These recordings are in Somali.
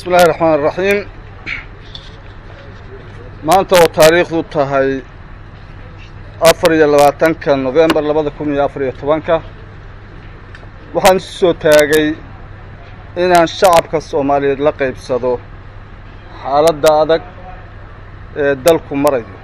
bismi illaahi raxmaan iraxiim maanta oo taariikhdu tahay afar iyo labaatanka novembar labada kun iyo afar iyo tobanka waxaan isu soo taagay inaan shacabka soomaaliyeed la qaybsado xaaladda adag ee dalku marayo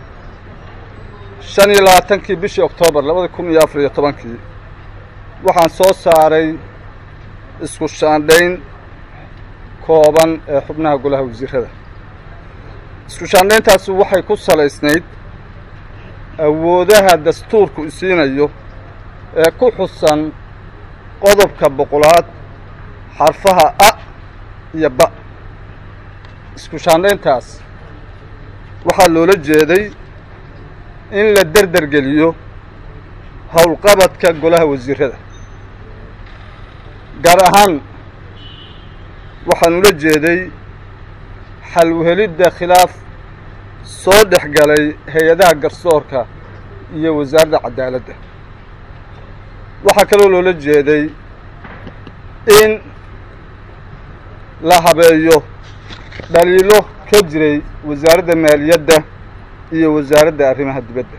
shan iyo labaatankii bishii oktoobar labada kun iyo afar iyo tobankii waxaan soo saaray isku shaandhayn kooban ee xubnaha golaha wasiirada isku shaandhayntaasi waxay ku salaysnayd awoodaha dastuurku isiinayo ee ku xusan qodobka boqolaad xarfaha a iyo ba isku shaandhayntaas waxaa loola jeeday in la derder geliyo howlqabadka golaha wasiirada gaar ahaan waxaan ula jeeday xal uhelidda khilaaf soo dhex galay hay-adaha garsoorka iyo wasaaradda cadaaladda waxaa kaloo loola jeeday in la habeeyo dhaliilo ka jiray wasaaradda maaliyadda iyo wasaaradda arrimaha dibadda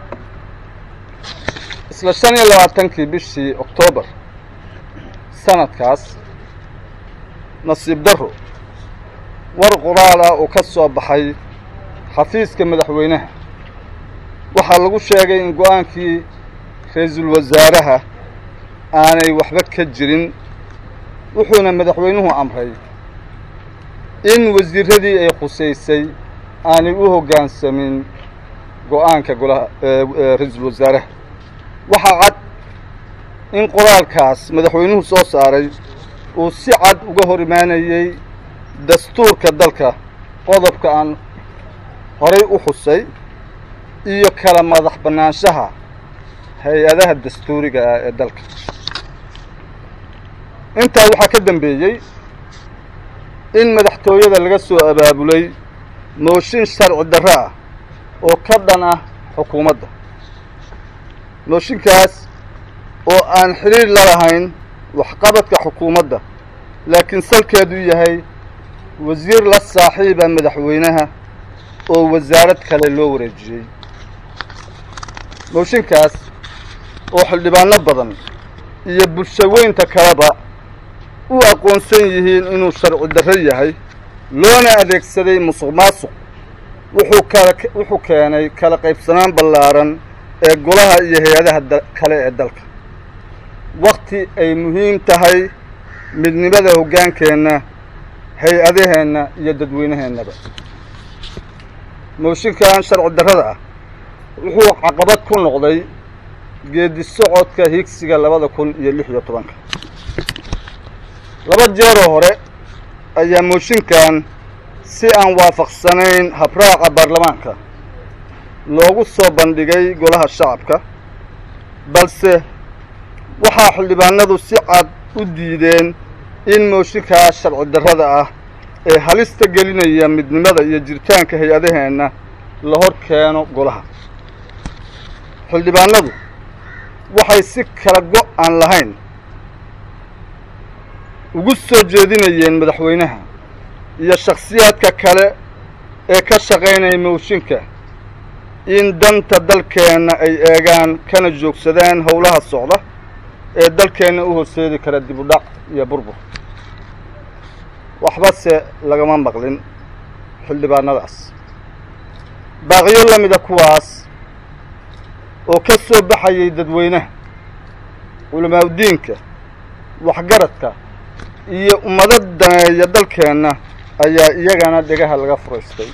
isla shan iyo labaatankii bishii oktoobar sanadkaas nasiib darro war qoraal ah oo ka soo baxay xafiiska madaxweynaha waxaa lagu sheegay in go-aankii ra-iisul wasaaraha aanay waxba ka jirin wuxuuna madaxweynuhu amray in wasiiradii ay khusaysay aanay u hoggaansamin go-aanka golaha ra-iisul wasaaraha waxaa cad in qoraalkaas madaxweynuhu soo saaray uu si cad uga hor imaanayey dastuurka dalka qodobka aan horay u xusay iyo kala madax bannaanshaha hay-adaha dastuuriga ah ee dalka intaa waxaa ka dambeeyey in madaxtooyada laga soo abaabulay mooshin sharci darro ah oo ka dhan ah xukuumadda mooshinkaas oo aan xidhiir la lahayn waxqabadka xukuumadda laakiin salkeedu yahay wasiir la saaxiiba madaxweynaha oo wasaarad kale loo wareejiyey mooshinkaas oo xildhibaano badan iyo bulshaweynta kaleba u aqoonsan yihiin inuu sharci darro yahay loona adeegsaday musuq maasuq wuxuu kala wuxuu keenay kala qaybsanaan ballaaran ee golaha iyo hay-adaha kale ee dalka wakti ay muhiim tahay midnimada hoggaankeenna hay-adaheenna iyo dadweynaheennaba mooshinkan sharci darrada ah wuxuu caqabad ku noqday geedi socodka higsiga labada kun iyo lix iyo tobanka laba jeeroo hore ayaa mooshinkan si aan waafaqsanayn habraaca baarlamaanka loogu soo bandhigay golaha shacabka balse waxaa xildhibaanadu si cad u diideen in mooshinkaa sharci darrada ah ee halista gelinaya midnimada iyo jiritaanka hay-adaheenna la hor keeno golaha xildhibaanadu waxay si kala go' aan lahayn ugu soo jeedinayeen madaxweynaha iyo shakhsiyaadka kale ee ka shaqaynaya mooshinka in danta dalkeenna ay eegaan kana joogsadaan howlaha socda ee dalkeenna u horseedi kara dib u dhac iyo burbur waxbase lagama maqlin xildhibaanadaas baaqiyo la mida kuwaas oo ka soo baxayay dadweynaha culamaauddiinka waxgaradka iyo ummado daneeya dalkeenna ayaa iyagana dhegaha laga furaystay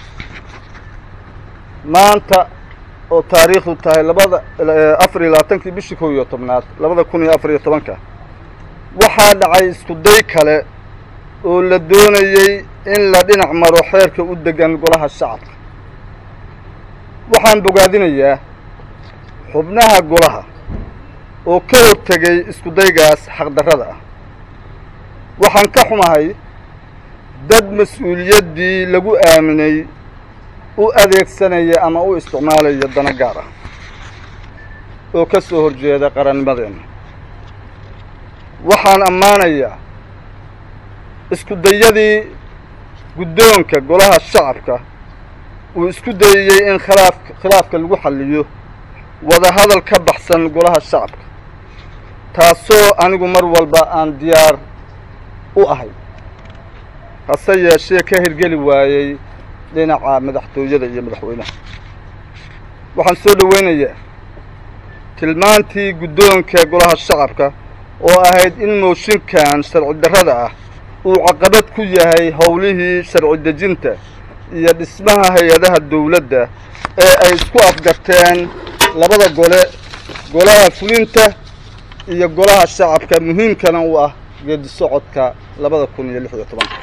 maanta oo taariikhdu tahay labada afar iyo labaatankii bishii kow iyo tobnaad labada kun iyo afar iyo tobanka waxaa dhacay isku day kale oo la doonayey in la dhinac maro xeerka u degan golaha shacabka waxaan bogaadinayaa xubnaha golaha oo ka hortegay isku daygaas xaqdarrada ah waxaan ka xumahay dad mas-uuliyaddii lagu aaminay u adeegsanaya ama u isticmaalaya dana gaar ah oo ka soo horjeeda qarannimadeenna waxaan ammaanayaa isku dayadii guddoonka golaha shacabka uu isku dayayey in khilaaf khilaafka lagu xalliyo wadahadal ka baxsan golaha shacabka taasoo anigu mar walba aan diyaar u ahay hase yeeshee ka hirgeli waayey dhinaca madaxtooyada iyo madaxweynaha waxaan soo dhoweynayaa tilmaantii guddoonka golaha shacabka oo ahayd in mooshinkan sharci darrada ah uu caqabad ku yahay howlihii sharci dejinta iyo dhismaha hay-adaha dawladda ee ay isku afgarteen labada gole golaha fulinta iyo golaha shacabka muhiimkana u ah geedi socodka labada kun iyo lix iyo tobanka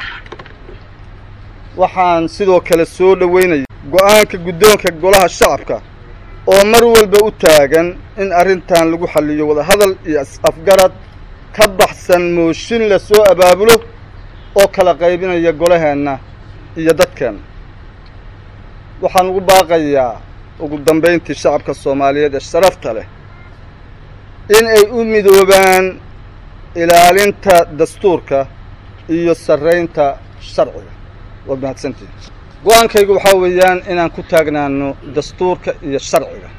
waxaan sidoo kale soo dhoweynaya go-aanka guddoonka golaha shacabka oo mar walba u taagan in arrintan lagu xalliyo wadahadal iyo is-afgarad ka baxsan mooshin la soo abaabulo oo kala qaybinaya golaheenna iyo dadkeenna waxaan ugu baaqayaa ugu dambayntii shacabka soomaaliyeed ee sharafta leh in ay u midoobaan ilaalinta dastuurka iyo sarraynta sharciga waad mahadsantihin go-aankaygu waxaa weeyaan inaan ku taagnaano dastuurka iyo sharciga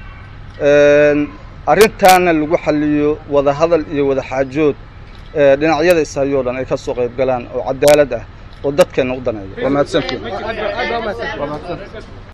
arrintaana lagu xalliyo wadahadal iyo wadaxaajood dhinacyada ishayoo dhan ay ka soo qayb galaan oo cadaalad ah oo dadkeenna u daneeya waa mahadsantihin